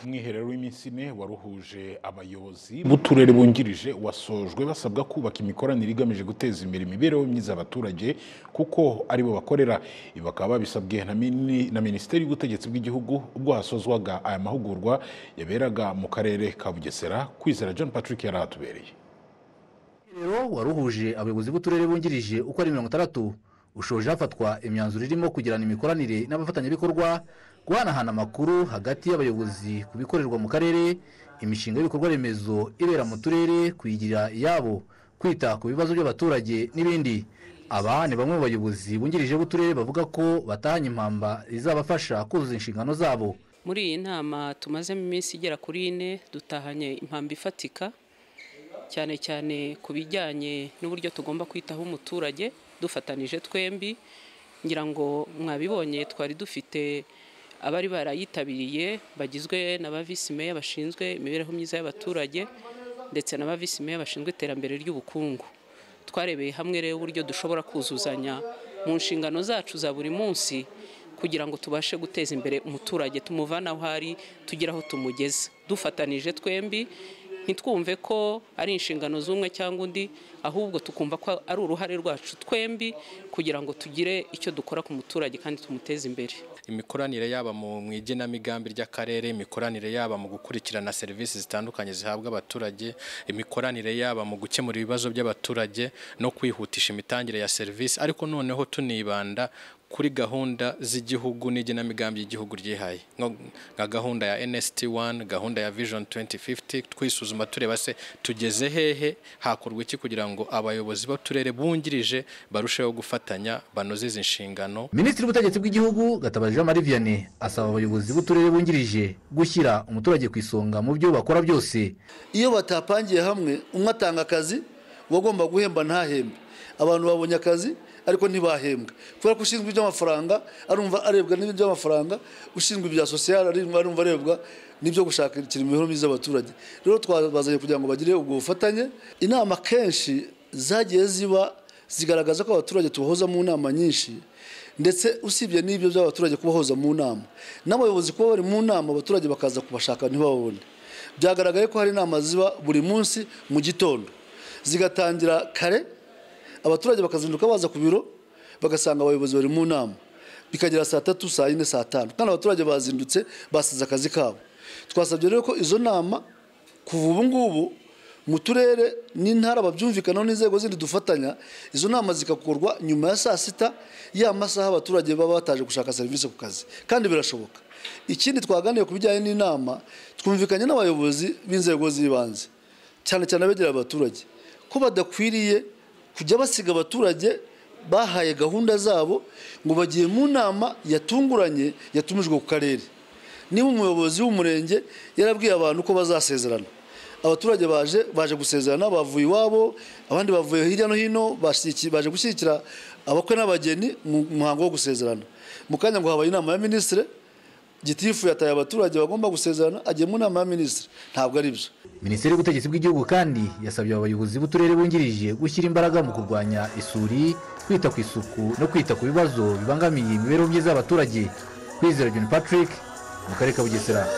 umwiherero w'iminsi ine waruhuje abayobozi b'uturere bungirije wasojwe basabwa kubaka imikoranire igamije guteza imbere imibereho myiza y'abaturage kuko ari bo bakorera ibi bakaba babisabwe na mini- na minisiteri y'ubutegetsi bw'igihugu ubwo hasozwaga aya mahugurwa yaberaga mu karere ka bugesera kwizera john patrick yari ahatubereye Rero waruhuje abayobozi b'uturere bungirije uko ari mirongo itandatu ushoje hafatwa imyanzuro irimo kugirana imikoranire n'abafatanyabikorwa guhanahana amakuru hagati y'abayobozi ku bikorerwa mu karere imishinga y'ibikorwa remezo ibera mu turere kuyigirira iyabo kwita ku bibazo by'abaturage n'ibindi aba ni bamwe mu bayobozi bungirije b'uturere bavuga ko batahanye impamba izabafasha kuzuza inshingano zabo muri iyi nama tumazemo iminsi igera kuri ine dutahanye impamba ifatika cyane cyane ku bijyanye n'uburyo tugomba kwitaho umuturage dufatanije twembi ngira ngo mwabibonye twari dufite abari barayitabiriye bagizwe na ba visi meya bashinzwe imibereho myiza y'abaturage ndetse na ba visi meya bashinzwe iterambere ry'ubukungu twarebeye hamwe rero uburyo dushobora kuzuzanya mu nshingano zacu za buri munsi kugira ngo tubashe guteza imbere umuturage tumuvana aho ari tugire aho tumugeze dufatanije twembi ntitwumve ko ari inshingano z'umwe cyangwa undi ahubwo tukumva ko ari uruhare rwacu twembi kugira ngo tugire icyo dukora ku muturage kandi tumuteze imbere imikoranire yaba mu mu igenamigambi ry'akarere imikoranire yaba mu gukurikirana serivisi zitandukanye zihabwa abaturage imikoranire yaba mu gukemura ibibazo by'abaturage no kwihutisha imitangire ya serivisi ariko noneho tunibanda kuri gahunda z'igihugu n'igenamigambi ry'igihugu ryihaye nko- nka gahunda ya NST 1 gahunda ya Vision 2050 twisuzuma tureba se tugeze hehe hakorwa iki kugira ngo abayobozi b'uturere bungirije barusheho gufatanya banoze izi nshingano Minisitiri w'ubutegetsi bw'igihugu Gatabazi Jean Marie Vianney asaba abayobozi b'uturere bungirije gushyira umuturage ku isonga mu byo bakora byose iyo batapangiye hamwe umwe atanga akazi uwagomba guhemba ntahembe abantu babonye akazi ariko ntibahembwe kubera ko ushinzwe iby'amafaranga arumva arebwa n'iby'amafaranga ushinzwe ibya sosiyal arumva arebwa n'ibyo gushakira imibereho myiza y'abaturage rero twabazanye kugira ngo bagire ubwo bufatanye inama kenshi zagiye ziba zigaragaza ko abaturage tubahoza mu nama nyinshi ndetse usibye n'ibyo by'abaturage kubahoza mu nama n'abayobozi kuba bari mu nama abaturage bakaza kubashaka ntibabone byagaragaye ko hari inama ziba buri munsi mu gitondo zigatangira kare abaturage bakazinduka baza ku biro bagasanga abayobozi bari mu nama bikagera saa tatu saa yine saa tanu kandi abaturage bazindutse basize akazi kabo twasabye rero ko izo nama kuva ubu ngubu mu turere n'intara babyumvikanaho n'inzego zindi dufatanya izo nama zigakorwa nyuma ya saa sita ya masaha abaturage baba bataje gushaka serivisi ku kazi kandi birashoboka ikindi twaganiye ku bijyanye n'inama twumvikanye n'abayobozi b'inzego z'ibanze cyane cyane abegereye abaturage ko badakwiriye kujya basiga abaturage bahaye gahunda zabo ngo bagiye mu nama yatunguranye yatumijwe ku karere niba umuyobozi w'umurenge yarabwiye abantu ko bazasezerana abaturage baje baje gusezerana bavuye iwabo abandi bavuye hirya no hino bashiki- baje gushyigikira abakwe n'abageni mu muhango wo gusezerana mu kanya ngo habaye inama ya minisitiri gitifu yataye abaturage bagomba gusezerana agiye mu nama ya minisitiri ntabwo ari byo Minisiteri y'ubutegetsi bw'igihugu kandi yasabye aba bayobozi b'uturere bungirije gushyira imbaraga mu kurwanya isuri kwita ku isuku no kwita ku bibazo bibangamiye imibereho myiza y'abaturage kwizera John Patrick mu karere ka Bugesera